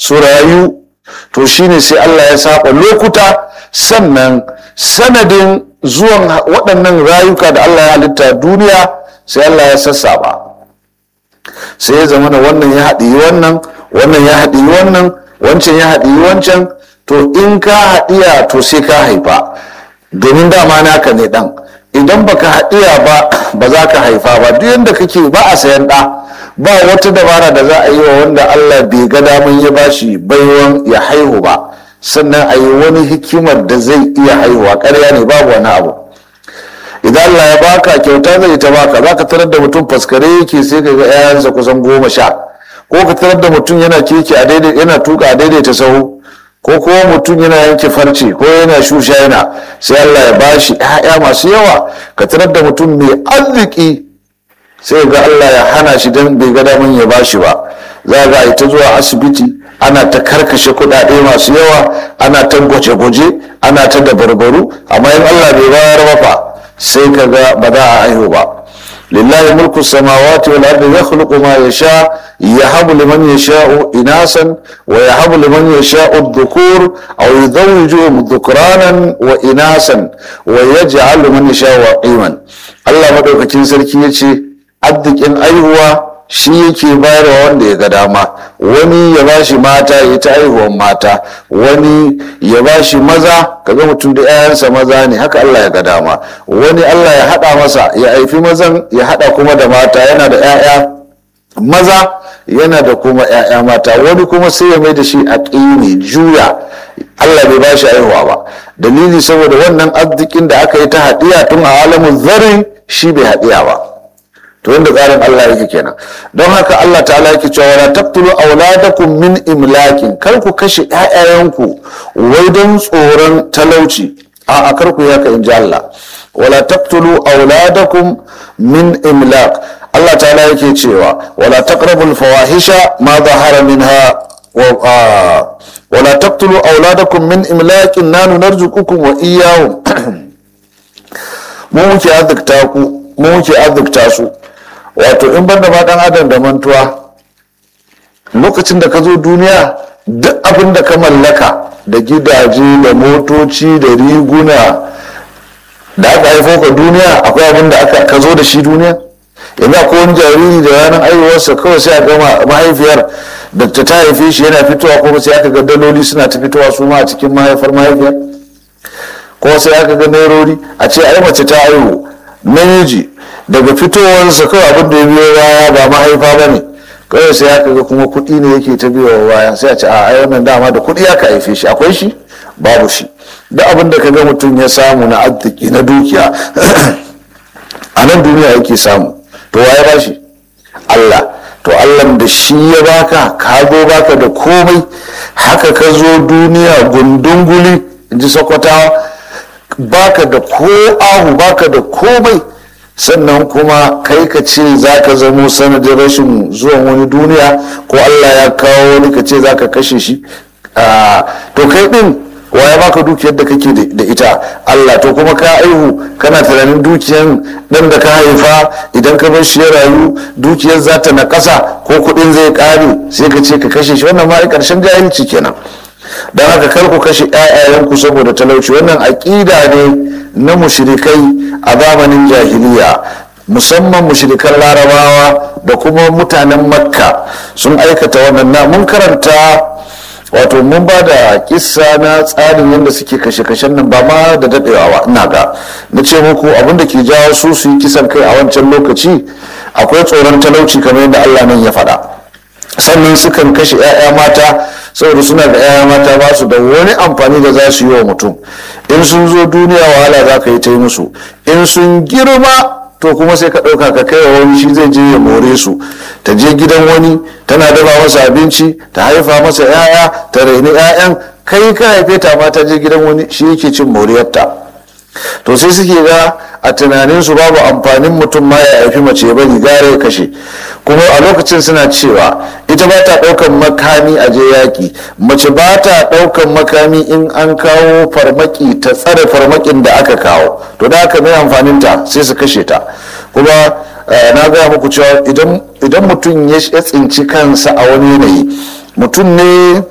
su rayu to shine sai Allah ya saba lokuta sannan sanadin zuwan waɗannan rayuka da Allah ya halitta duniya sai Allah ya sassaba sai ya zama wannan ya haɗi wannan wannan ya haɗi wannan wancan ya haɗi wancan to in ka haɗiya to sai ka haifa domin dama naka ne ɗan idan baka haɗiya ba ba za ka haifa ba duk yadda kake ba a sayan ɗa ba wata dabara da za a yi wa wanda Allah bai ga daman ya bashi baiwan ya haihu ba sannan a yi wani hikimar da zai iya haihuwa ƙarya ne babu wani abu idan Allah ya baka kyauta zai ta baka za ka tarar da mutum faskare yake sai ka ga 'ya'yansa kusan goma sha ko ka tarar da mutum yana keke a daidai yana tuka a daidaita sahu ko kuma mutum yana yanke farce ko yana shusha yana sai Allah ya bashi 'ya'ya masu yawa ka tarar da mutum mai arziki sai ga Allah ya hana shi don bai ga daman ya bashi ba za ga ita zuwa asibiti ana ta karkashe kuɗaɗe masu yawa ana ta gwaje-gwaje ana ta dabarbaru amma in Allah bai bayar ba fa sai ka ga ba za a haihu ba lillahi mulku samawati wal ardi yakhluqu ma yasha yahabu liman yasha'u inasan wa yahabu liman yasha'u dhukur aw yuzawwijuhum dhukranan wa inasan wa yaj'alu man yasha'u aqiman Allah madaukakin sarki yace addikin aihuwa shi yake bayarwa wanda ya ga dama wani ya ba shi mata ya ta aihuwan mata wani ya ba shi maza kaga mutum da 'ya'yansa maza ne haka Allah ya ga dama wani Allah ya haɗa masa ya haifi mazan ya haɗa kuma da mata yana da 'ya'ya maza yana da kuma 'ya'ya mata wani kuma sai ya mai da shi a ƙini juya Allah bai ba shi aihuwa ba dalili saboda wannan arzikin da aka yi ta haɗiya tun a alamun zarin shi bai haɗiya ba to wanda tsarin Allah yake kenan don haka Allah ta'ala yake cewa wala taqtulu auladakum min imlakin kar ku kashe ƴaƴayenku wai don tsoron talauci a a kar ku yaka inji Allah wala taqtulu auladakum min imlak Allah ta'ala yake cewa wala taqrabul fawahisha ma zahara minha wa wala taqtulu auladakum min imlakin nanu narzuqukum wa iyyahum mu muke azurta ku mu muke azurta su wato in banda ma dan adam da mantuwa lokacin da ka zo duniya duk abin da ka mallaka da gidaje da motoci da riguna da aka haifo ka duniya akwai abin da aka ka zo da shi duniya yanzu akwai wani jariri da ranar aiwarsa kawai sai a gama mahaifiyar da ta ta haife shi yana fitowa kuma sai aka ga daloli suna ta fitowa su ma a cikin mahaifar mahaifiyar ko sai aka ga nairori a ce ai mace ta aihu namiji daga fitowarsa kawai abin da ya biyo baya ba mahaifa ba ne kawai sai aka ga kuma kuɗi ne yake ta biyo baya sai a ce a ai wannan dama da kuɗi aka haife shi akwai shi babu shi duk abin da ka ga mutum ya samu na arziki na dukiya a nan duniya yake samu to waye ba shi Allah to Allah da shi ya baka ka zo baka da komai haka ka zo duniya gundunguli in ji sokotawa baka da ko ahu baka da komai sannan kuma kai ka ce za ka zamo sanadin rashin zuwan wani duniya ko allah ya kawo wani ka ce za ka kashe shi to kai din waya baka dukiyar da kake da ita allah to kuma ka aihu kana tunanin dukiyar dan da ka haifa idan ka bar shi ya rayu dukiyar za ta na ƙasa ko kuɗin zai ƙare sai ka ce ka kashe shi wannan ma ƙarshen jahilci kenan don haka kar ku kashe 'ya'yayanku saboda talauci wannan aƙida ne na mushrikai a zamanin jahiliya musamman mushrikan larabawa da kuma mutanen makka sun aikata wannan na mun karanta wato mun ba da kissa na tsarin yadda suke kashe-kashen nan ba ma da daɗewa ba ina ga na ce muku abin da ke jawo su su yi kisan kai a wancan lokaci akwai tsoron talauci kamar yadda allah nan ya faɗa sannan sukan kashe 'ya'ya mata saboda suna da 'ya'ya mata ba su da wani amfani da za su yi wa mutum in sun zo duniya wahala za ka yi ta yi musu in sun girma to kuma sai ka ɗauka ka kai wa wani shi zai je ya more su ta je gidan wani tana dafa masa abinci ta haifa masa 'ya'ya ta raini 'ya'yan kai ka haife ta ma ta je gidan wani shi yake cin moriyarta to sai suke ga a tunaninsu babu amfanin mutum ma ya haifi mace ya bari gare ya kashe kuma a lokacin suna cewa ita ba ta ɗaukan makami a je yaƙi mace ba ta ɗaukan makami in an kawo farmaki ta tsare farmakin da aka kawo to da aka mai amfaninta sai su kashe ta kuma na gaya muku cewa idan mutum ya tsinci kansa a wani yanayi mutum ne